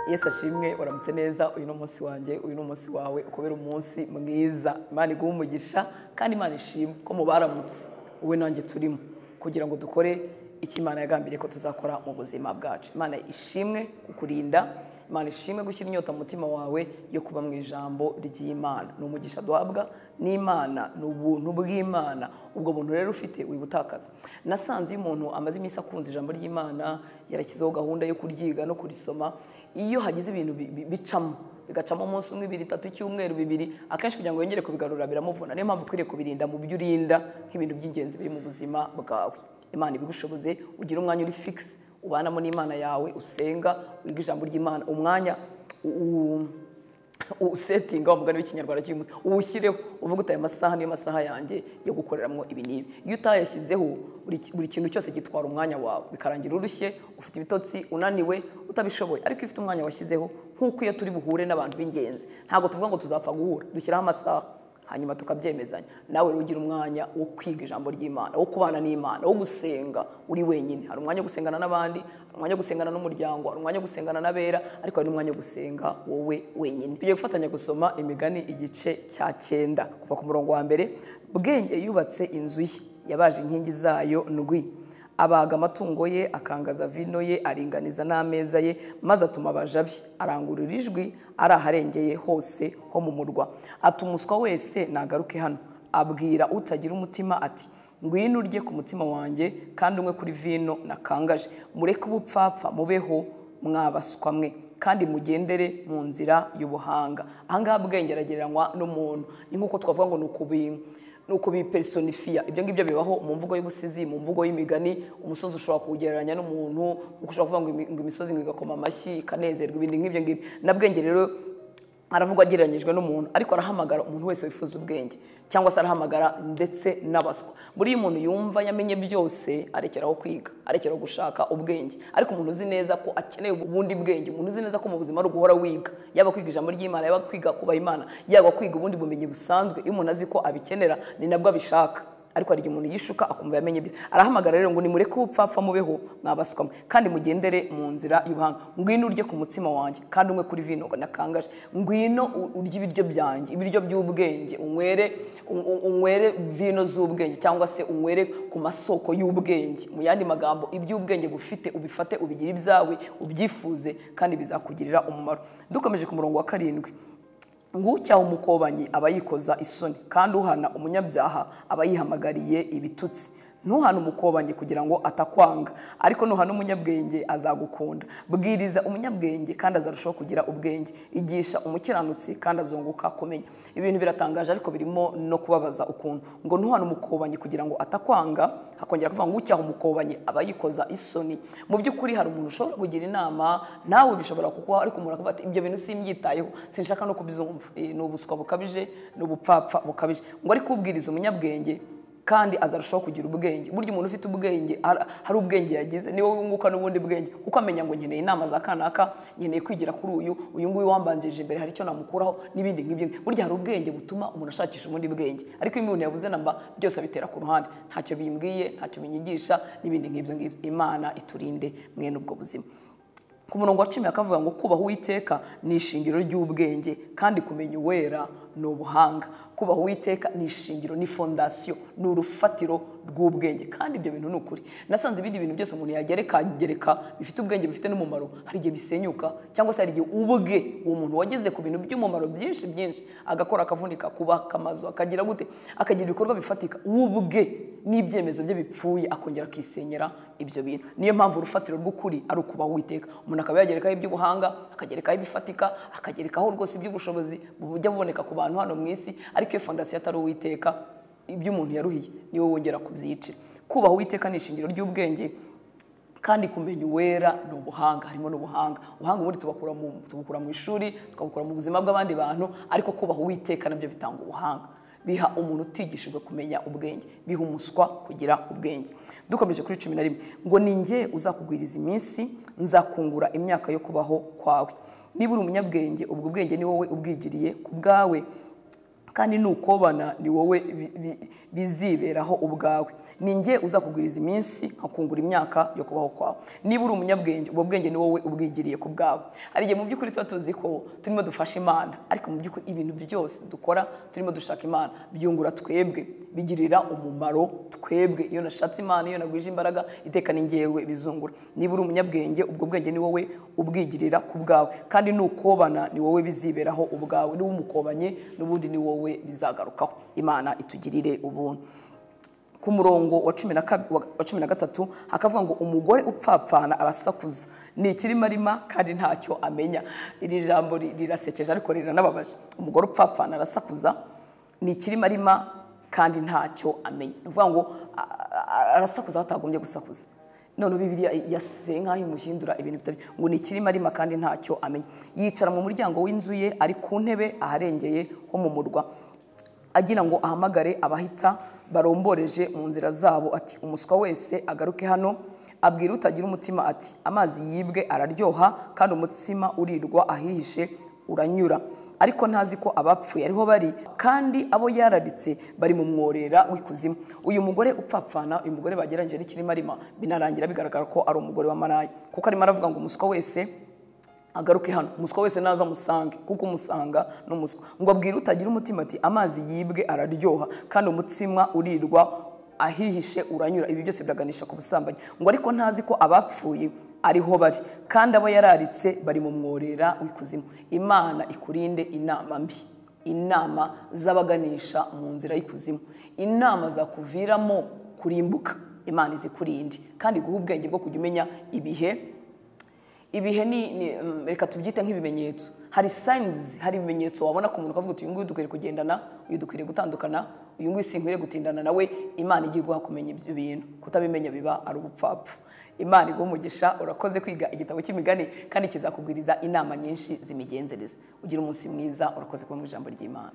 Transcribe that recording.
yesu ashimwe waramutse neza uyu ni umunsi wanjye uyu ni umunsi wawe ukubera umunsi mwiza imana iguha umugisha kandi imana ishimwe ko mubaramutse wowe nanjye turimo kugira ngo dukore icyo imana yagambiriye ko tuzakora mu buzima bwacu imana ishimwe kukurinda imana ishimwe gushyira inyota mu mutima wawe yo kuba mu ijambo ry'imana ni umugisha duhabwa n'imana ni ubuntu bw'imana ubwo buntu rero ufite wibutakaza nasanze iyo umuntu amaze iminsi akunze ijambo ry'imana yarashyizeho gahunda yo kuryiga no kurisoma iyo hagize ibintu bi- bi- bicamo bigacamo umunsi umwe ibiri itatu icyumweru bibiri akenshi kugira ngo yongere kubigarura biramuvuna niyo mpamvu ukwiriye kubirinda mu byo urinda nk'ibintu by'ingenzi biri mu buzima bwawe imana ibigushoboze ugira umwanya uri fikisi ubanamo n'imana yawe usenga wiga ijambo ry'imana umwanya u- usetinga wa mugani w'ikinyarwanda cy'uyu munsi uwushyireho uvuga uti aya masaha niyo masaha yanjye yo gukoreramo ibi n'ibi iyo utayashyizeho buri ki- buri kintu cyose gitwara umwanya wawe bikarangira urushye ufite ibitotsi unaniwe utabishoboye ariko iyo ufite umwanya washyizeho nk'uko iyo turi buhure n'abantu b'ingenzi ntabwo tuvuga ngo tuzapfa guhura dushyiraho amasaha hanyuma tukabyemezanya nawe rero ugira umwanya wo kwiga ijambo ry'imana wo kubana n'imana wo gusenga uri wenyine hari umwanya wo gusengana n'abandi hari umwanya wo gusengana n'umuryango hari umwanya wo gusengana n'abera ariko hari n'umwanya wo gusenga wowe wenyine tugiye gufatanya gusoma imigani igice cya cyenda kuva ku murongo wa mbere bwenge yubatse inzu ye yabaje inkingi zayo ndwi abaga amatungo ye akangaza vino ye aringaniza n'ameza ye maze atuma abaja be arangurura ijwi ari aharengeye hose ho mu murwa atuma uswa wese nagaruke hano abwira utagira umutima ati ngwino urye ku mutima wanjye kandi umwe kuri vino nakangaje mureke ubupfapfa mubeho mwabaswa mwe kandi mugendere mu nzira y'ubuhanga aha ngaha bwenge aragereranywa n'umuntu ni nk'uko twavuga ngo ni ukubi ni ukubipersonifiya ibyo ngibyo bibaho mu mvugo y'ubusizi mu mvugo y'imigani umusozi ushobora kuwugereranya n'umuntu kuko ushobora kuvuga ngo imi- ngo imisozi ngo igakoma amashyi ikanezerwa ibindi nk'ibyo ngibyo na bwenge rero aravugwa agereranyijwe n'umuntu ariko arahamagara umuntu wese wifuza ubwenge cyangwa se arahamagara ndetse n'abaswa buriya umuntu yumva yamenye byose arekeraho kwiga arekeraho gushaka ubwenge ariko umuntu uzi neza ko akeneye ubundi bwenge umuntu uzi neza ko mu buzima ari uguhora wiga yaba kwiga ijambo ry'imana yaba kwiga kubaha imana yaba kwiga ubundi bumenyi busanzwe iyo umuntu azi ko abikenera ni nabwo abishaka ariko hari igihe umuntu yishuka akumva yamenye ibyo arahamagara rero ngo nimureke ubupfapfa mubeho mwabaswamwe kandi mugendere mu nzira y'ubuhanga ngwino urye ku mutsima wanjye kandi umwe kuri vino ngo nakangaje ngwino u- urye ibiryo byanjye ibiryo by'ubwenge unywere un- un- unywere vino z'ubwenge cyangwa se unywere ku masoko y'ubwenge mu yandi magambo iby'ubwenge bufite ubifate ubigire ibyawe ubyifuze kandi bizakugirira umumaro dukomeje ku murongo wa karindwi ngucyaha umukobanyi aba yikoza isoni kandi uhana umunyabyaha aba yihamagariye ibitutsi ntuhane umukobanyi kugira ngo atakwanga ariko nuhana umunyabwenge azagukunda bwiriza umunyabwenge kandi azarushaho kugira ubwenge igisha umukiranutsi kandi azunguka kumenya ibintu biratangaje ariko birimo no kubabaza ukuntu ngo ntuhane umukobanyi kugira ngo atakwanga hakongera kuvuga ngo ucyaha umukobanyi aba yikoza isoni mu by'ukuri hari umuntu ushobora kugira inama nawe bishobora kukubaho ariko umuntu akavuga ati ibyo bintu simbyitayeho sinshaka no kubyumva Eh, ni ubuswa bukabije ni ubupfapfa bukabije ngo ariko ubwiriza umunyabwenge kandi azarushaho kugira ubwenge burya umuntu ufite ubwenge har- hari ubwenge yagize niwe wunguka n'ubundi bwenge kuko amenya ngo nkeneye inama za kanaka nkeneye kwigira kuri uyu uyu nguyu wambanjirije imbere hari icyo namukuraho n'ibindi nk'ibyo burya hari ubwenge butuma umuntu ashakisha ubundi bwenge ariko iyo umuntu yabuze namba byose abitera ku ruhande ntacyo bimbwiye ntacyo binyigisha n'ibindi nk'ibyo ngibyo imana iturinde mwene ubwo buzima ku murongo wa cumi akavuga ngo kubaha uwiteka ni ishingiro ry'ubwenge kandi kumenya uwera ni ubuhanga kubaha uwiteka ni ishingiro ni fondasiyo ni urufatiro rw'ubwenge kandi ibyo bintu ni ukuri nasanze ibindi bintu byose umuntu yagerekagereka bifite ubwenge bifite n'umumaro hari igihe bisenyuka cyangwa se hari igihe ubwe uwo muntu wageze ku bintu by'umumaro byinshi byinshi agakora akavunika kubaka amazu akagira gute akagira ibikorwa bifatika ubwe n'ibyemezo bye bipfuye akongera akisenyera ibyo bintu niyo mpamvu urufatiro rw'ukuri ari ukuba witeka umuntu akaba yagerekaho iby'ubuhanga akagerekaho ibifatika akagerekaho rwose iby'ubushobozi bujya buboneka ku bantu hano mu isi ariko iyo fondasiyo atari uwiteka ibyo umuntu yaruhiye niwe wongera kubyiyicira kubaha uwiteka ni ishingiro ry'ubwenge kandi kumenya uwera ni ubuhanga harimo n'ubuhanga ubuhanga ubundi tubakura mu, tubukura mu ishuri tukabukura mu buzima bw'abandi bantu ariko kubaha uwiteka nabyo bitanga ubuhanga biha umuntu utigishijwe kumenya ubwenge biha umuswa kugira ubwenge dukomeje kuri cumi na rimwe ngo ni jye uzakugwiriza iminsi nzakungura imyaka yo kubaho kwawe niba uri umunyabwenge ubwo ubwenge ni wowe ubwigiriye ku bwawe kandi nukobana ni wowe bi- bi- biziberaho ubwawe ni njye uzakugwiriza iminsi nkakungura imyaka yo kubaho kwawe niba uri umunyabwenge ubwo bwenge ni wowe ubwigiriye ku bwawe hari igihe mu by'ukuri tuba tuzi ko turimo dufasha imana ariko mu by'ukuri ibintu byose dukora turimo dushaka imana byungura twebwe bigirira umumaro twebwe iyo nashatse imana iyo nagwije imbaraga iteka ni njyewe bizungura niba uri umunyabwenge ubwo bwenge ni wowe ubwigirira ku bwawe kandi nukobana ni wowe biziberaho ubwawe niba umukobanye n'ubundi ni wowe bizagarukaho imana itugirire ubuntu ku murongo wa cumi na kab- wa- wa cumi na gatatu hakavuga ngo umugore upfapfana arasakuza ni ikirimarima kandi ntacyo amenya iri jambo ri- rirasekeje ariko riranababaje umugore upfapfana arasakuza ni ikirimarima kandi ntacyo amenya ni ukuvuga ngo a- a- arasakuza aho atagombye gusakuza none bibiriya yasize nk'aho imuhindura ibintu bitari ngo ni ikirimo arima kandi ntacyo amenya yicara mu muryango w'inzu ye ari ku ntebe aharengeye ho mu murwa agira ngo ahamagare abahita baromboreje mu nzira zabo ati umuswa wese agaruke hano abwira utagira umutima ati amazi yibwe araryoha kandi umutsima urirwa ahihishe uranyura ariko ntazi ko abapfuye ariho bari kandi abo yararitse bari mu mworera w'ikuzimu uyu mugore upfapfana uyu mugore bagereranyije n'ikirimarima binarangira bigaragara ko ari umugore wa maraya kuko arimo aravuga ngo umuswa wese agaruke hano umuswa wese naza amusange kuko umusanga ni umuswa ngo abwire utagira umutima ati amazi yibwe araryoha kandi umutsima urirwa ahihishe uranyura ibi byose biraganisha ku busambanyi ngo ariko ntazi ko abapfuye ariho bari kandi abo yararitse bari mu mworera w'ikuzimu imana ikurinde inama mbi inama z'abaganisha mu nzira y'ikuzimu inama zakuviramo kurimbuka imana izikurinde kandi guha ubwenge bwo kujya umenya ibihe ibihe ni, ni mm, reka tubyite nk'ibimenyetso hari signs hari ibimenyetso wabona ku muntu ukavuga uti uyu nguyu dukwiriye kugendana uyu dukwiriye gutandukana uyu nguyu sinkwiriye gutindana nawe imana igiye guha kumenya ibyo bintu kutabimenya biba ari ubupfapfa imana iguha umugisha urakoze kwiga igitabo cy'imigani kandi kizakugwiriza inama nyinshi z'imigenzereze ugira umunsi mwiza urakoze kuba mu ijambo ry'imana